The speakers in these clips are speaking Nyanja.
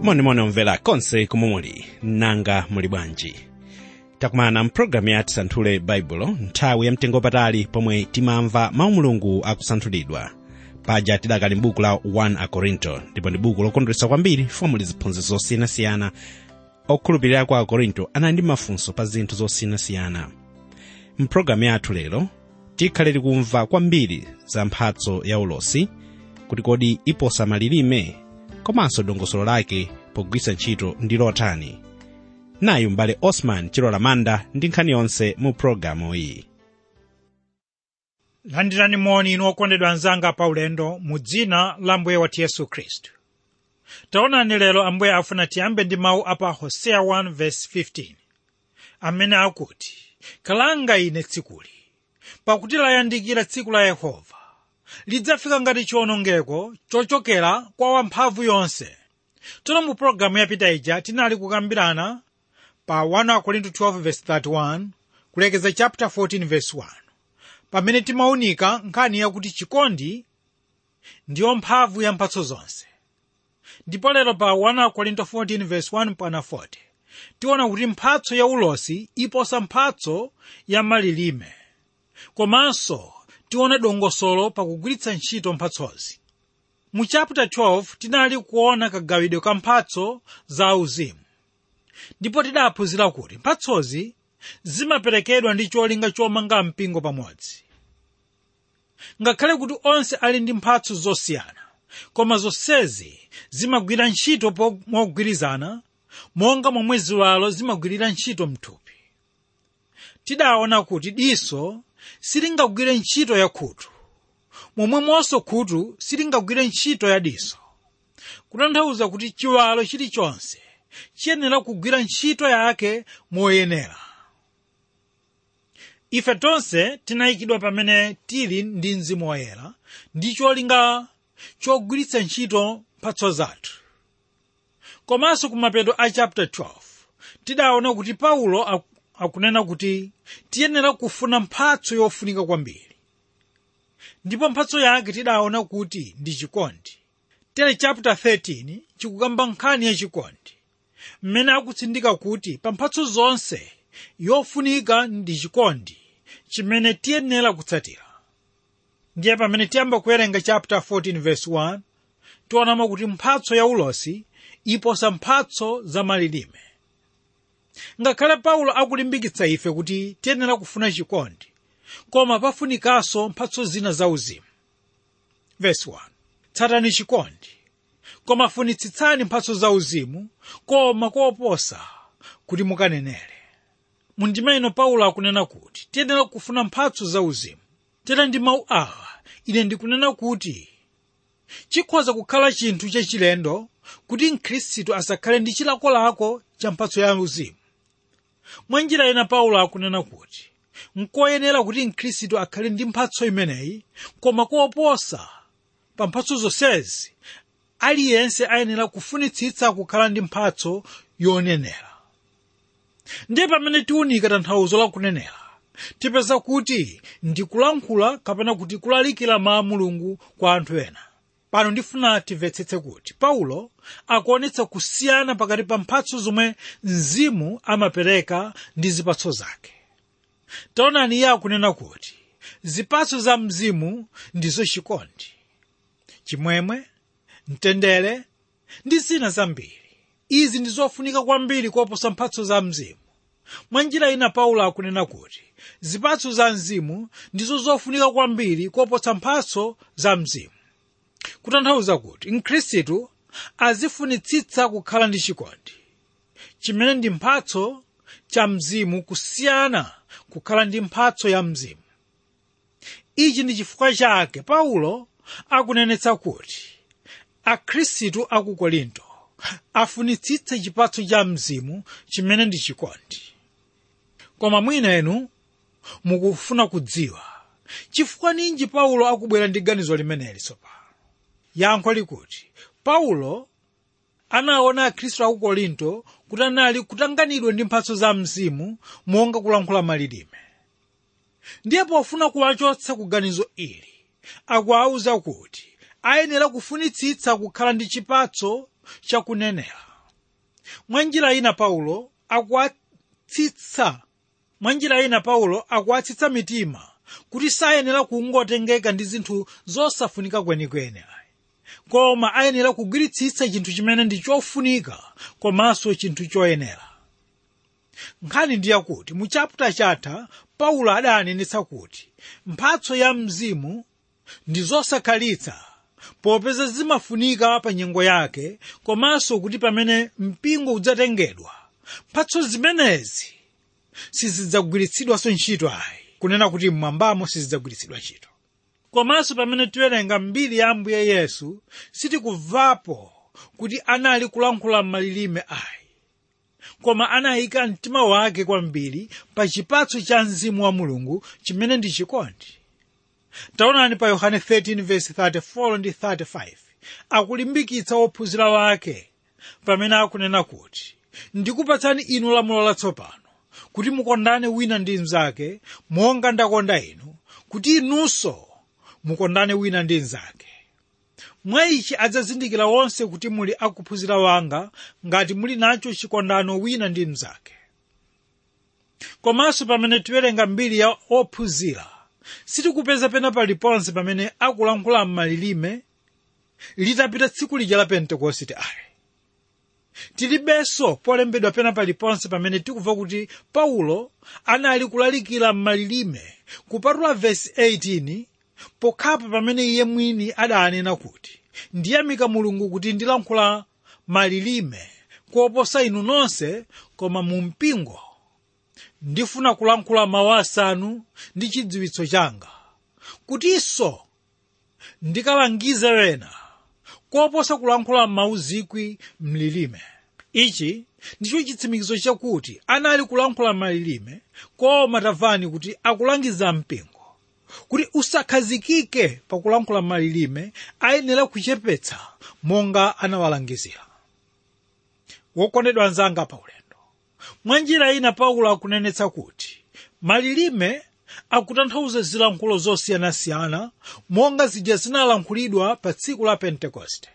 monimoni omvera konse komwe muli nanga muli bwanji takumana mpulogalamu ya tisanthule baibulo nthawi yamtengo patali pomwe timamva mawu mulungu akusanthulidwa paja tidakali m'buku la 1 akorinto ndipo ndi buku lokondweretsa kwambiri fomwe liziphunzitso zosiyanasiyana okhulupirira kwa akorinto anali ndi mafunso pa zinthu zosiyanasiyana mpulogalamu yathu lero tikhale tikumva kwambiri za mphatso ya ulosi kuti kodi iposa malilime komanso dongosolo lake pogwiritsa ntchito ndi lotani nayu m'bale osman chilola manda ndi nkhani yonse mu pulogalamu iyi landirani moni inu okondedwa anzanga paulendo mu dzina la mbuye wathu yesu khristu taonani lero ambuye afuna tiyambe ndi mawu apa hoseya 1:15 amene akuti kalanga ine tsikuli pakuti layandikira tsiku la yehova lidzafika ngati chiwonongeko chochokera kwa wamphamvu yonse tsono mu pologalamu yapita ija tinali kukambirana pa 1 korinto 12:31 kulekeza chapter 14:1 pamene timaunika nkhani yakuti chikondi ndiyo mphamvu ya mphatso zonse ndipo lero pa 1 korinto 14:1 pana 40 tiona kuti mphatso ya ulosi iposa mphatso ya malilime komanso tione dongosolo pakugwiritsa ntchito mphatsozi mu chapter 12 tinali kuona kagawidwe ka mphatso za uzimu ndipo tidaphunzira kuti mphatsozi zimaperekedwa ndi cholinga chomanga mpingo pamodzi ngakhale kuti onse ali ndi mphatso zosiyana koma zonsezi zimagwira ntchito mogwirizana monga momwe ziwalo zimagwirira ntchito mthupi tidaona kuti diso silingagwire ntchito ya khutu momwemonso khutu silingagwire ntchito ya diso kutanthauza kuti chiwalo chilichonse chiyenera kugwira ntchito yake moyenera ife tonse tinayikidwa pamene tili ndi mzimu woyera ndi cholinga chogwiritsa ntchito mphatso zathu komanso kumapeto a chapter 12 tidaona kuti paulo akunena kuti tiyenera kufuna mphatso yofunika kwambiri ndipo mphatso yake tidaona kuti ndi chikondi tere chapter 13 chikukamba nkhani ya chikondi mmene akutsindika kuti pa mphatso zonse yofunika ndi chikondi chimene tiyenera kutsatira ndiye pamene tiyamba kuwerenga chapter 14 verse 1 tionamo kuti mphatso ya ulosi iposa mphatso za malilime ngakhale paulo akulimbikitsa ife kuti tiyenera kufuna chikondi koma pafunikanso mphatso zina zauzimu verse 1 tsatani chikondi koma funitsitsani mphatso zauzimu koma koposa kuti mukanenere mundima ino paulo akunena kuti tiyenera kufuna mphatso zauzimu tera ndi mawu awa ine ndikunena kuti chikhoza kukhala chinthu chachilendo kuti mkhristu asakhale ndi chilakolako cha mphatso ya uzimu mwa njira ina paulo akunena kuti nkoyenera kuti mkhristu akhale ndi mphatso imeneyi koma koposa pa mphatso zonsezi aliyense ayenera kufunitsitsa kukhala ndi mphatso yonenera ndiye pamene tiunika tanthauzo la kunenera tipeza kuti ndikulankhula kapena kuti kulalikira mawu mulungu kwa anthu ena pano ndifuna timvetsetse kuti paulo akuonetsa kusiyana pakati pa mphatso zomwe mzimu amapereka ndi zipatso zake taonani iye akunena kuti zipatso za mzimu ndizo chikondi chimwemwe mtendere ndi zina zambiri izi ndi zofunika kwambiri koposa mphatso za mzimu mwa njira ina paulo akunena kuti zipatso za mzimu ndizo zofunika kwambiri koposa mphatso za mzimu kutanthauza kuti mkhristu azifunitsitsa kukhala ndi chikondi chimene ndi mphatso cha mzimu kusiyana kukhala ndi mphatso ya mzimu ichi ndi chifukwa chake paulo akunenetsa kuti akhristu aku korinto afunitsitse chipatso cha mzimu chimene ndi chikondi koma mwina inu mukufuna kudziwa chifukwa ninji paulo akubwera ndi ganizo limeneli tsopano yankho likuti paulo anaona akhristu aku korinto kuti anali kutanganidwa ndi mphatso za mzimu monga kulankhula malilime ndiye pofuna kuwachotsa ku ganizo ili akuwawuza kuti ayenera kufunitsitsa kukhala ndi chipatso chakunenera mwa njira ina paulo akuwatsitsa mwa njira ina paulo akuwatsitsa mitima kuti sayenera kungotengeka ndi zinthu zosafunika kwenikweni ayi koma ayenera kugwiritsitsa chinthu chimene ndi chofunika komanso chinthu choyenera nkhani ndi yakuti mu chaputa chatha paulo adanenetsa kuti mphatso ya mzimu ndi zosakhalitsa popeza zimafunika pa nyengo yake komanso kuti pamene mpingo udzatengedwa mphatso zimenezi sizidzagwiritsidwanso ntchito ayi kunena kuti mmwambamo sizidzagwiritsidwa ntchito komanso pamene tiwerenga mbiri ya ambuye yesu sitikubvapo kuti anali kulankhula m'malilime ayi koma anayika mtima wake kwambiri pa chipatso cha mzimu wa mulungu chimene ndi chikondi taonani pa yohane 13:34 ndi 35 akulimbikitsa wophunzira wake pamene akunena kuti ndikupatsani inu lamulo latsopano kuti mukondane wina ndi mnzake monga ndakonda inu kuti inunso mukondane wina ndi mnzake mwa ichi adzazindikira wonse kuti muli akuphunzira wanga ngati muli nacho chikondano wina ndi mnzake komanso pamene tiwerenga mbiri ya ophunzira sitikupeza pena paliponse pamene akulankhula m'malilime litapita tsiku lija la pentekoste ayi tilibenso polembedwa pena paliponse pamene tikumva kuti paulo anali kulalikira m'malilime kupatula vesi 18 pokhapo pamene iye mwini adanena kuti ndiyamika mulungu kuti ndilankhula malilime koposa inu nonse koma mu mpingo ndifuna kulankhula mawu asanu ndi chidziwitso changa kutinso ndikalangize wena koposa kulankhula mawu zikwi mlilime ichi ndicho chitsimikizo chakuti anali kulankhula malilime koma tamvani kuti akulangiza mpingo kuti usakhazikike pakulankhula malilime ayenera kuchepetsa monga anawalangizira wokondedwa anzanga pa ulendo mwa njira ina paulo akunenetsa kuti malilime akutanthauza zilankhulo zosiyanasiyana monga zija zinalankhulidwa pa tsiku la pentekoste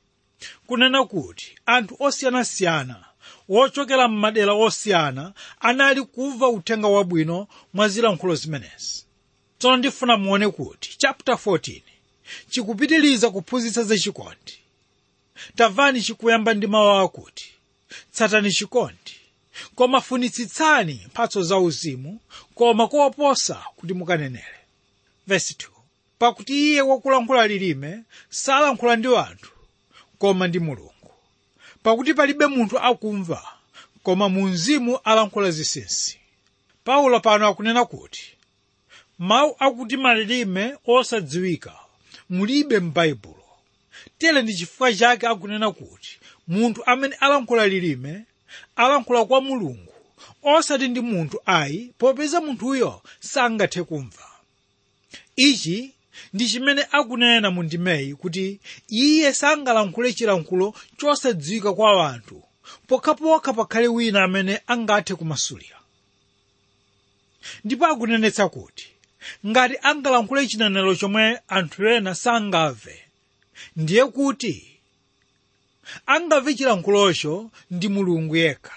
kunena kuti anthu osiyanasiyana wochokera m'madera osiyana anali kumva uthenga wabwino mwa zilankhulo zimenezi tsono ndifuna muone kuti chapter 14 chikupitiriza kuphunzitsa zachikondi tamvani chikuyamba ndi mawu akuti tsatani chikondi koma funitsitsani mphatso zauzimu koma koposa kuti mukanenere verse 2 pakuti iye wakulankhula lilime salankhula ndi anthu koma ndi mulungu pakuti palibe munthu akumva koma mu mzimu alankhula zinsinsi paulo pano akunena kuti mawu akuti malilime osadziwika mulibe m'baibulo tere ndi chifukwa chake akunena kuti munthu amene alankhula lilime alankhula kwa mulungu osati ndi munthu ayi popeza munthuyo sangathe kumva ichi ndi chimene akunena mu ndimeyi kuti iye sangalankhule chilankhulo chosadziwika kwa anthu pokhapokha pakhale wina amene angathe kumasulira ndipo akunenetsa kuti ngati angalankhule chinenero chomwe anthu ena sangamve ndiye kuti angamve chilankhulocho ndi mulungu yekha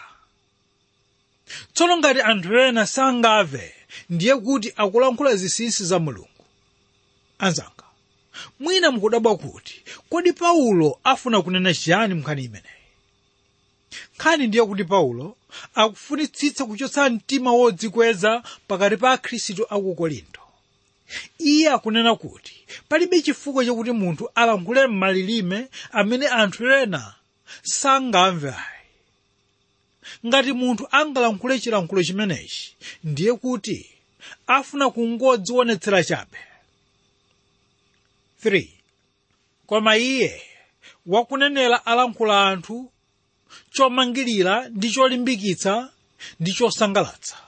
tsono ngati anthu ena sangamve ndiye kuti akulankhula zinsinsi za mulungu anzanga mwina mukudabwa kuti kodi paulo afuna kunena chiyani mnkhani imeneyi nkhani ndiye kuti paulo akufunitsitsa kuchotsa mtima wodzikweza pakati pa akhristu aku korinto iye akunena kuti palibe chifukwa chakuti munthu alankhule m'malilime amene anthu ena sangamve ayi ngati munthu angalankhule chilankhulo chimenechi ndiye kuti afuna kungodzionetsera chabe 3 koma iye wakunenera alankhula anthu chomangirira ndi cholimbikitsa ndi chosangalatsa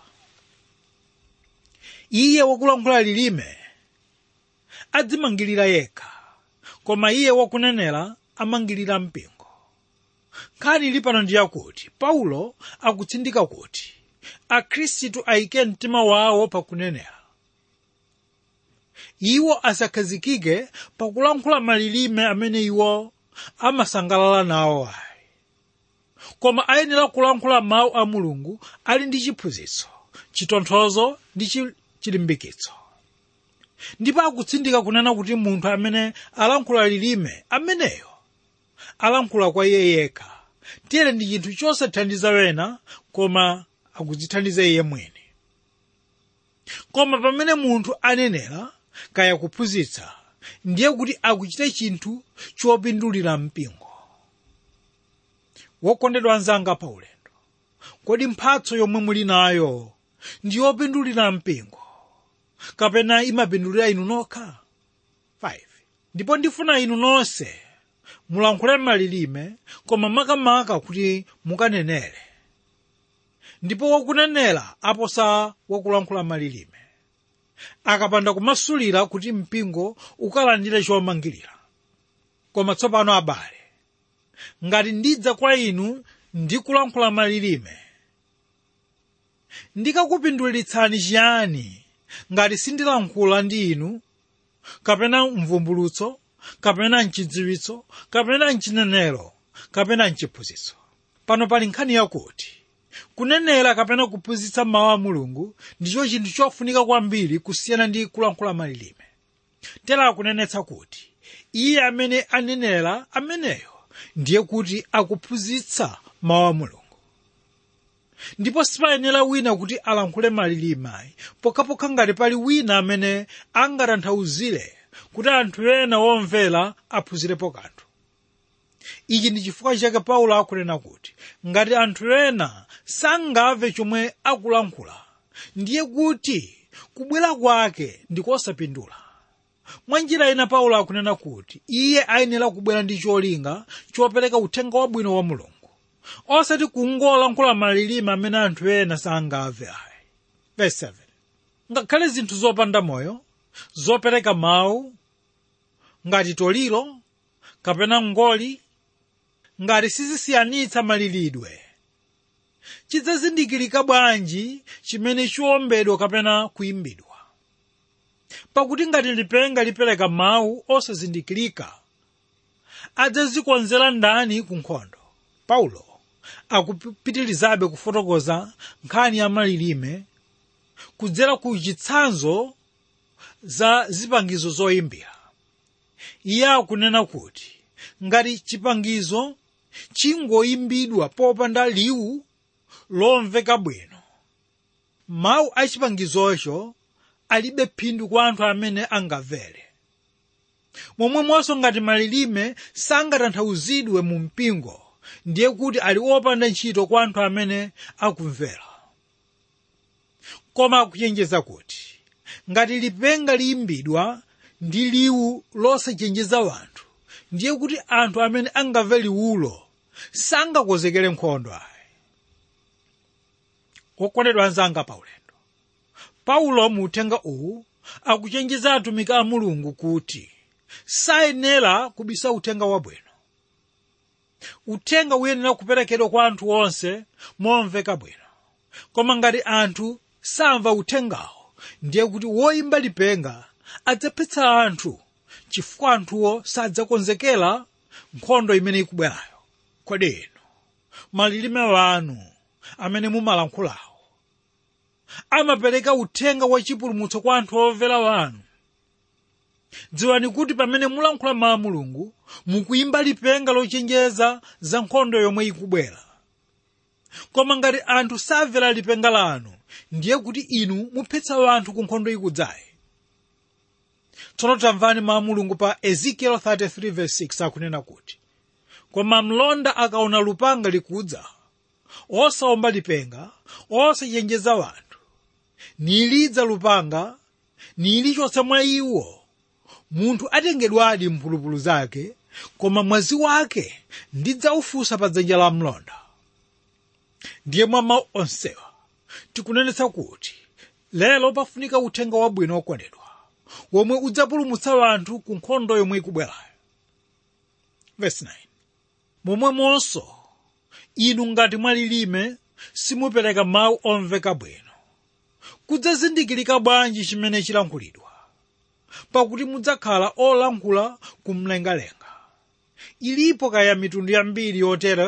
iye wakulankhula lilime adzimangirira yekha koma iye wakunenera amangirira mpingo nkhani ili pano ndi yakuti paulo akutsindika kuti akhristu ayike mtima wawo pakunenera iwo asakhazikike pakulankhula malilime amene iwo amasangalala nawo ayi koma ayenera kulankhula mawu a mulungu ali ndi chiphunzitso chitonthozo ndi chi- chilimbikitso ndipo akutsindika kunena kuti munthu amene alankhula lilime ameneyo alankhula kwa iye yekha tiyere ndi chinthu chosathandiza wena koma akudzithandiza iye mwini koma pamene munthu anenera kaya kuphunzitsa ndiye kuti akuchita chinthu chopindulira mpingo wokondedwa anzanga pa ulendo kodi mphatso yomwe muli nayo ndi yopindulira mpingo kapena imapindulira inu nokha 5 ndipo ndifuna inu nonse mulankhule malilime koma makamaka kuti mukanenere ndipo wakunenera aposa wakulankhula malilime akapanda kumasulira kuti mpingo ukalandire chomangirira koma tsopano abale ngati ndidza kwa inu ndi kulankhula malilime ndikakupindulitsani chiyani ngati sindilankhula ndi inu kapena mvumbulutso kapena mchidziwitso kapena mchinenero kapena mchiphunzitso pano pali nkhani yakuti kunenera kapena kuphunzitsa mawu a mulungu ndicho chinthu chofunika kwambiri kusiyana ndi kulankhula malilime tera akunenetsa kuti iye amene anenera ameneyo ndiye kuti akuphunzitsa mawu a mulungu ndipo sipayenera wina kuti alankhule malilime pokhapokha ngati pali wina amene angatanthauzire kuti anthu ena womvera aphunzirepo kanthu ichi ndi chifukwa chake paulo akunena kuti ngati anthu ena sangamve chomwe akulankhula ndiye kuti kubwera kwake ndikosapindula mwa njira ina paulo akunena kuti iye ayenera kubwera ndi cholinga chopereka uthenga wabwino wa mulungu osati kungolankhula malilime amene anthu ena sangamve ayi verse 7 ngakhale zinthu zopanda moyo zopereka mawu ngati toliro kapena ngoli ngati sizisiyanitsa malilidwe chidzazindikirika bwanji chimene chiwombedwa kapena kuyimbidwa pakuti ngati lipenga lipereka mawu osazindikirika adzazikonzera ndani ku nkhondo paulo akupitirizabe kufotokoza nkhani ya malilime kudzera ku chitsanzo za zipangizo zoyimbira iye akunena kuti ngati chipangizo chingoyimbidwa popanda liwu lomveka bwino mawu a chipangizocho alibe phindu kwa anthu amene angamvere momwemonso ngati malilime sangatanthauzidwe mu mpingo ndiye kuti ali opanda ntchito kwa anthu amene akumvera koma akuchenjeza kuti ngati lipenga liyimbidwa ndi liwu losachenjeza wanthu ndiye kuti anthu amene angamve liwulo sangakonzekere nkhondo ayi okondedwa anzanga paulendo paulo mu uthenga uwu akuchenjeza atumiki a mulungu kuti sayenera kubisa uthenga wabwino uthenga uyenera kuperekedwa kwa anthu onse momveka bwino koma ngati anthu samva uthengawo ndiye kuti woyimba lipenga adzaphetsa anthu chifukwa anthuwo sadzakonzekera nkhondo imene ikubwerayo kodi inu malilime wanu amene mumalankhulawo amapereka uthenga wachipulumutso kwa anthu omvera wanu dziwani kuti pamene mulankhula mawu a mulungu mukuyimba lipenga lochenjeza za nkhondo yomwe ikubwera koma ngati anthu samvera lipenga lanu ndiye kuti inu muphetsa anthu ku nkhondo ikudzayi tsono tamvani mawu a mulungu pa ezekiel 33:6 akunena kuti koma mlonda akaona lupanga likudza osawomba lipenga osachenjeza wanthu nilidza lupanga nilichotsa mwa iwo munthu atengedwadi mphulupulu zake koma mwazi wake ndidzaufunsa pa dzanja la mlonda ndiye mwa mawu onsewa tikunenetsa kuti lero pafunika uthenga wabwino wokondedwa womwe udzapulumutsa wanthu ku nkhondo yomwe ikubwerayo verse 9 momwemonso inu ngati mwalilime simupereka mawu omveka bwino kudzazindikirika bwanji chimene chilankhulidwa pakuti mudzakhala olankhula kumlengalenga ilipo kaya mitundu yambiri yotera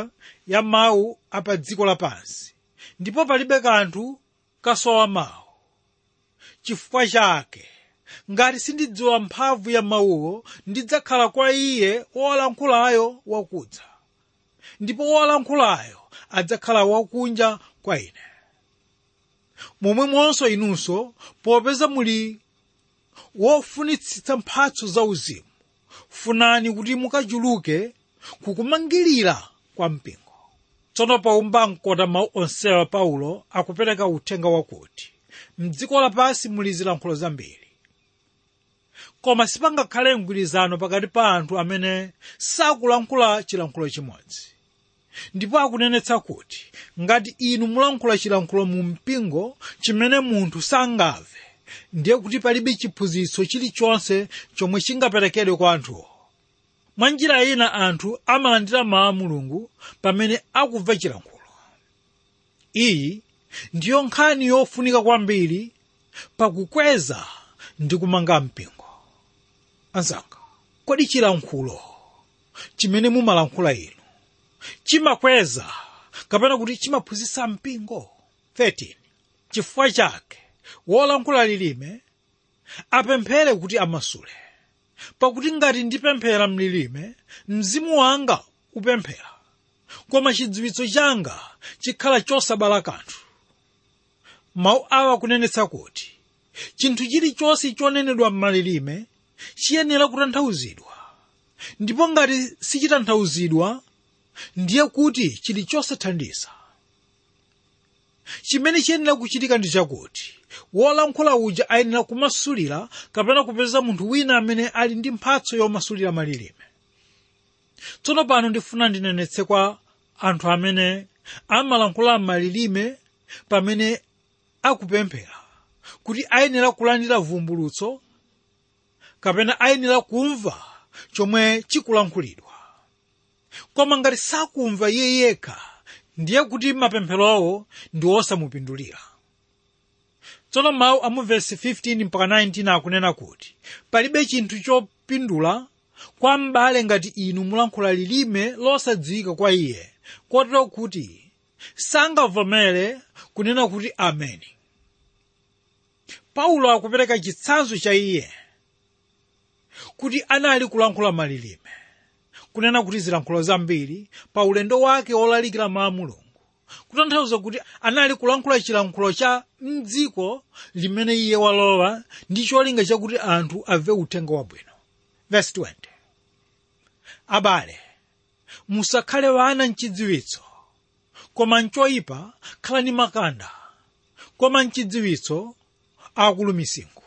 ya mawu apa dziko lapansi ndipo palibe kanthu kasowa mawu chifukwa chake ngati sindidziwa mphamvu ya mawuwo ndidzakhala kwa iye wolankhulayo wakudza ndipo wolankhulayo adzakhala wakunja kwa ine momwemonso inunso popeza muli wofunitsitsa mphatso zauzimu funani kuti mukachuluke kukumangirira kwa mpingo tsono paumba mkota mawu onsewa paulo akupereka uthenga wakuti mdziko lapansi muli zilankhulo zambiri koma sipangakhale mgwirizano pakati pa anthu amene sakulankhula chilankhulo chimodzi ndipo akunenetsa kuti ngati inu mulankhula chilankhulo mu mpingo chimene munthu sangamve ndiye kuti palibe chiphunzitso chilichonse chomwe chingaperekedwe kwa anthuwo mwa njira ina anthu amalandira mawu a mulungu pamene akumva chilankhulo iyi ndiyo nkhani yofunika kwambiri pakukweza ndi kumanga mpingo anzanga kodi chilankhulo chimene mumalankhula inu chimakweza kapena kuti chimaphunzitsa mpingo 13 chifukwa chake wolankhula lilime apemphere kuti amasule pakuti ngati ndipemphera mlilime mzimu wanga upemphera koma chidziwitso changa chikhala chosabala kanthu mawu awa kunenetsa kuti chinthu chilichonse chonenedwa m'malilime chiyenera kutanthauzidwa ndipo ngati sichitanthauzidwa ndiye kuti chili chosathandiza chimene chiyenera kuchitika ndi chakuti wolankhula uja ayenera kumasulira kapena kupeza munthu wina amene ali ndi mphatso yomasulira malilime tsono pano ndifuna ndinenetse kwa anthu amene amalankhula malilime pamene akupemphera kuti ayenera kulandira vumbulutso kapena ayenera kumva chomwe chikulankhulidwa koma ngati sakumva iye yekha ndiye kuti mapempherowo ndi osamupindulira tsono mawu amu vesi 15 mpaka 19 akunena kuti palibe chinthu chopindula kwa m'bale ngati inu mulankhula lilime losadziwika kwa iye kotero kuti sangavomere kunena kuti ameni paulo akupereka chitsanzo cha iye kuti anali kulankhula malilime kunena kuti zilankhulo zambiri pa ulendo wake wolalikira mawu a mulungu kutanthauza kuti anali kulankhula chilankhulo cha mdziko limene iye walowa ndi cholinga chakuti anthu amve uthenga wabwino verse 20 abale musakhale wana mchidziwitso koma mchoyipa khalani makanda koma mchidziwitso akulu misinkhu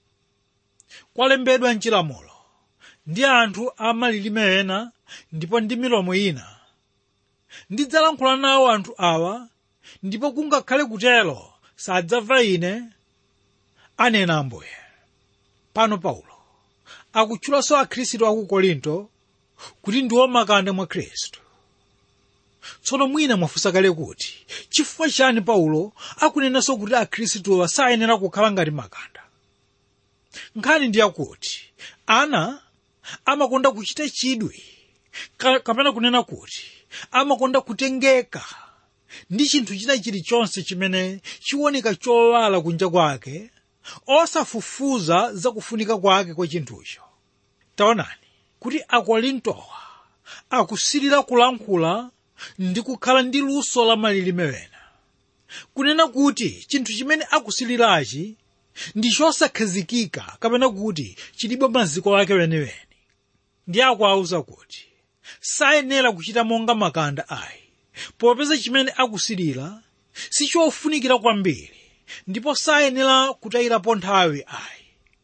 kwalembedwa mchilamulo ndi anthu amalilime ena ndipo ndi milomo ina ndidzalankhula nawo anthu awa ndipo kungakhale kutero sadzamva ine anena ambuye pano paulo akutchulanso akhristu aku korinto kuti ndiwo makanda mwa khristu tsono mwina mwafunsa kale kuti chifukwa chani paulo akunenanso kuti akhristuwa sayenera kukhala ngati makanda nkhani ndi yakuti ana amakonda kuchita chidwi ka- kapena kunena kuti amakonda kutengeka ndi chinthu china chilichonse chimene chiwoneka chowala kunja kwake osafufuza zakufunika kwake kwa chinthucho taonani kuti akorintowa akusilira kulankhula ndi kukhala ndi luso la malilime wena kunena kuti chinthu chimene akusilirachi ndi chosakhazikika kapena kuti chilibe maziko ake weniweni ndi akuwauza kuti sayenera kuchita monga makanda ayi popeza chimene akusilira sichofunikira kwambiri ndipo sayenera kutayirapo nthawi ayi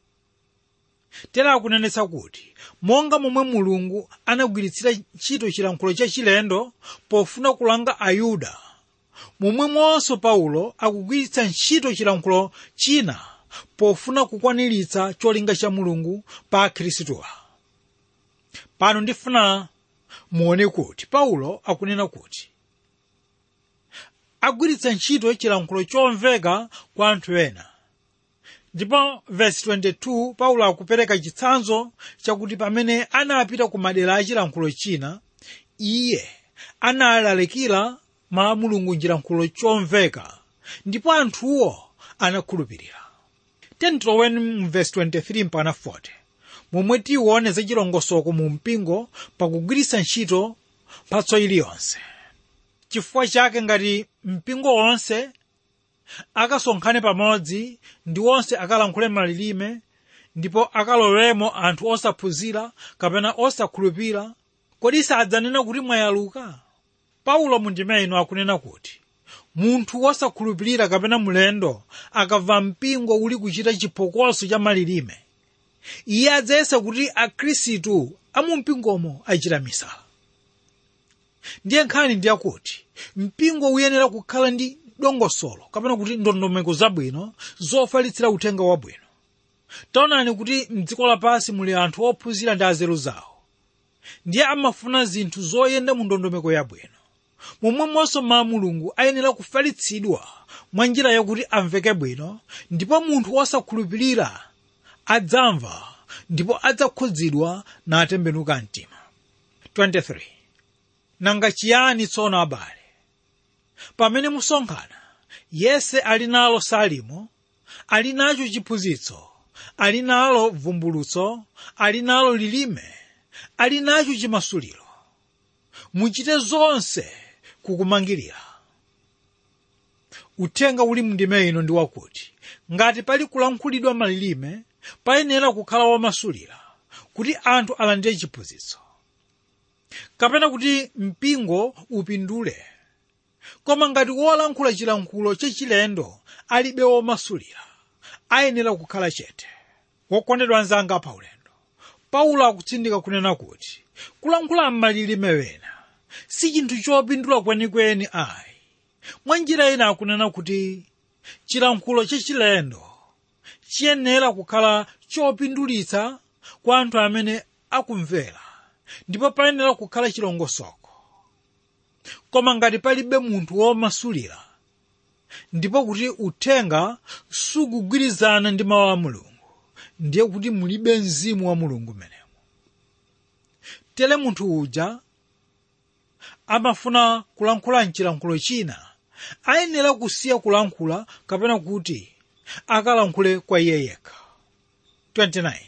tera akunenetsa kuti monga momwe mulungu anagwiritsira ntchito chilankhulo chachilendo pofuna kulanga ayuda momwemonso paulo akugwiritsa ntchito chilankhulo china pofuna kukwaniritsa cholinga cha mulungu pa akhristuwa pano ndifuna muone kuti paulo akunena kuti agwiritsa ntchito chilankhulo chomveka kwa anthu ena ndipo vesi 22 paulo akupereka chitsanzo chakuti pamene anapita ku madera a chilankhulo china iye analalikira mawu a mulungu njilankhulo chomveka ndipo anthuwo anakhulupirira tentiloweni mu vesi 23 mpaka 40 momwe tiwone za chilongosoko mu mpingo pakugwiritsa ntchito mphatso iliyonse chifukwa chake ngati mpingo wonse akasonkhane pamodzi ndi onse akalankhule malilime ndipo akalowemo anthu osaphunzira kapena osakhulupirira kodi sadzanena kuti mwayaluka paulo mundime ino akunena kuti munthu wosakhulupirira kapena mulendo akamva mpingo uli kuchita chiphokoso cha malilime iye adzayesa kuti akhristu amumpingomo achita misala ndiye nkhani ndiyakuti mpingo uyenera kukhala ndi dongosolo kapena kuti ndondomeko zabwino zofalitsira uthenga wabwino taonani kuti mdziko lapansi muli anthu ophunzira ndi azeru zawo ndiye amafuna zinthu zoyenda mu ndondomeko yabwino momwemonso mawu a mulungu ayenera kufalitsidwa mwa njira yakuti amveke bwino ndipo munthu wosakhulupirira adzamva ndipo adzakhudzidwa natembenuka mtima 23 nanga chiyani tsono abale pamene musonkhana yense ali nalo salimo ali nacho chiphunzitso ali nalo vumbulutso ali nalo lilime ali nacho chimasuliro muchite zonse kukumangirira uthenga uli mndime ino ndi wakuti ngati pali kulankhulidwa malilime payenera kukhala womasulira kuti anthu alandire chiphunzitso kapena kuti mpingo upindule koma ngati wolankhula chilankhulo chachilendo alibe womasulira ayenera kukhala chete wokondedwa anzanga paulendo paulo akutsindika kunena kuti kulankhula m'malilime wena si chinthu chopindula kwenikweni ayi mwa njira ina akunena kuti chilankhulo chachilendo chiyenera kukhala chopindulitsa kwa anthu amene akumvera ndipo payenera kukhala chilongosoko koma ngati palibe munthu womasulira ndipo kuti uthenga sukugwirizana ndi mawu a mulungu ndiye kuti mulibe mzimu wa mulungu menemo tere munthu uja amafuna kulankhula mchilankhulo china ayenera kusiya kulankhula kapena kuti akalankhule kwa iye yekha 29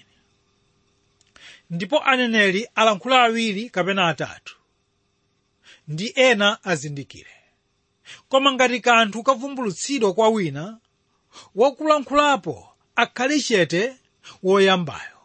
ndipo aneneri alankhule awiri kapena atatu ndi ena azindikire koma ngati kanthu kavumbulutsidwa kwa wina wakulankhulapo akhale chete woyambayo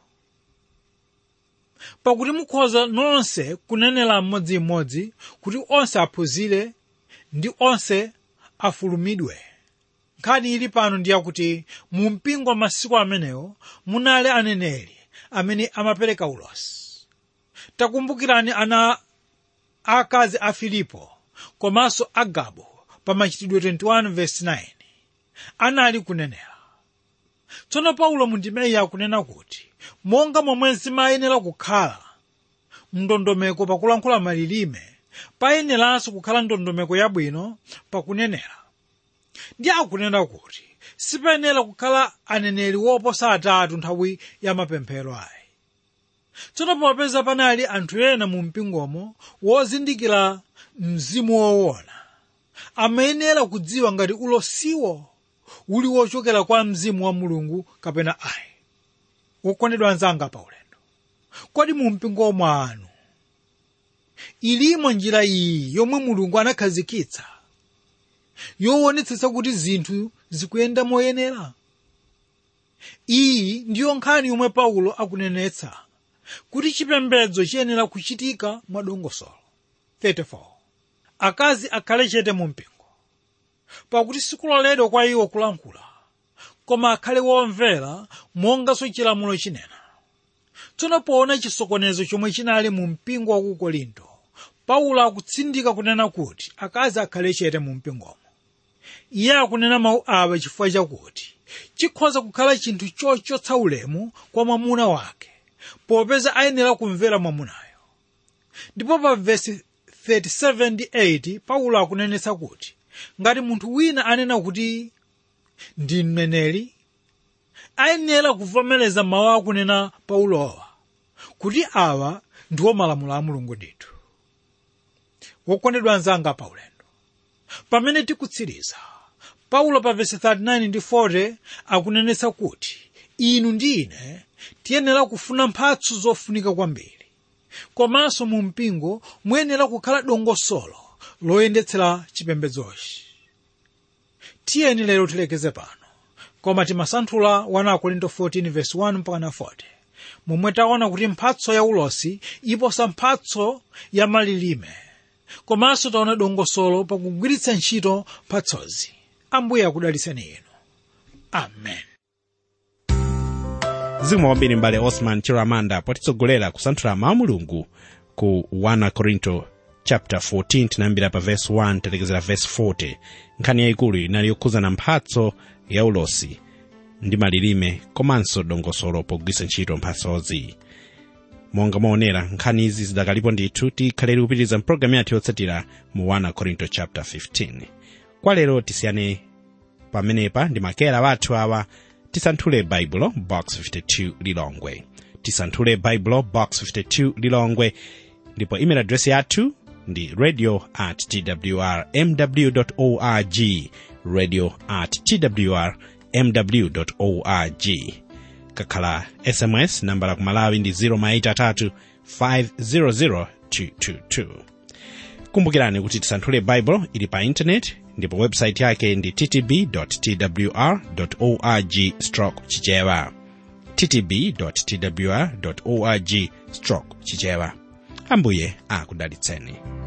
pakuti mukhoza nonse kunenera mmodzimmodzi kuti onse aphunzire ndi onse afulumidwe nkhani ili pano ndi yakuti mu mpingo masiku amenewo munali aneneri amene amapereka ulosi takumbukirani ana akazi a filipo komanso agabo pa machitidwe 21:9 anali kunenera tsono paulo mundimeyi akunena kuti monga momwe zimayenera kukhala mndondomeko pakulankhula malilime payeneranso kukhala ndondomeko yabwino pakunenera ndi akunena kuti sipayenera kukhala aneneri woposa atatu nthawi ya mapemphero ayi tsono popeza panali anthu ena mu mpingomo wozindikira mzimu woona amayenera kudziwa ngati ulosiwo uli wochokera kwa mzimu wa mulungu kapena ayi wokondedwa anzanga paulendo kodi mu mpingo mwanu ilimo njira iyi yomwe mulungu anakhazikitsa yowonetsetsa kuti zinthu zikuyenda moyenera iyi ndiyo nkhani yomwe paulo akunenetsa kuti chipembedzo chiyenera kuchitika mwadongosolo 34 akazi akhale chete mu mpingo pakuti sikuloledwa kwa iwo kulankhula koma akhale womvera monganso chilamulo chinena tsono poona chisokonezo chomwe chinali mu mpingo wa ku korinto paulo akutsindika kunena kuti akazi akhale chete mu mpingomo iye akunena mawu awa chifukwa chakuti chikhoza kukhala chinthu chochotsa ulemu kwa mwamuna wake popeza ayenera kumvera mwamunayo ndipo pa vesi 37 ndi 8 paulo akunenetsa kuti ngati munthu wina anena kuti ndi mneneri ayenera kuvomereza mawu akunena paulowa kuti awa ndiwo malamulo a mulungu ndithu wokondedwa anzanga paulendo pamene tikutsiriza paulo pa vesi 39 ndi 40 akunenetsa kuti inu ndi ine tiyenera kufuna mphatso zofunika kwambiri komanso mu mpingo muyenera kukhala dongosolo loyendetsera chipembedzochi tiyeni lero tilekeze pano koma timasanthula 1 korinto 14 verse 1 mpaka 40 momwe taona kuti mphatso ya ulosi iposa mphatso ya malilime komanso taona dongosolo pakugwiritsa ntchito mphatsozi ambuye akudalitseni inu amen zikomo kwambiri mbale osman chiramanda potitsogolera kusanthula mawu mulungu ku 1 korinto chapter 14 tinayambira pa verse 1 talekezera verse 40 nkhani yayikulu inali yokhuzana mphatso ya ulosi ndi malilime komanso dongosolo pogwiritsa ntchito mphatsozi monga mwaonera nkhani izi zidakalipo ndithu tikhalere kupitiriza mpulogalamu yathu yotsatira mu 1 korinto chapter 15 kwa lero tisiyane pamenepa ndi makera wathu awa tisanthule baibulo box 52 lilongwe tisanthule baibulo box 52 lilongwe ndipo email address yathu ndi radio at twr mw org radio at twr mw org kakhala sms nambala kumalawi ndi 083 500 222 kumbukirani kuti tisanthule bible ili pa intaneti ndipo website yake ndi ttb twr org stroke chichewa ttb twr org stroke chichewa ambuye akudalitseni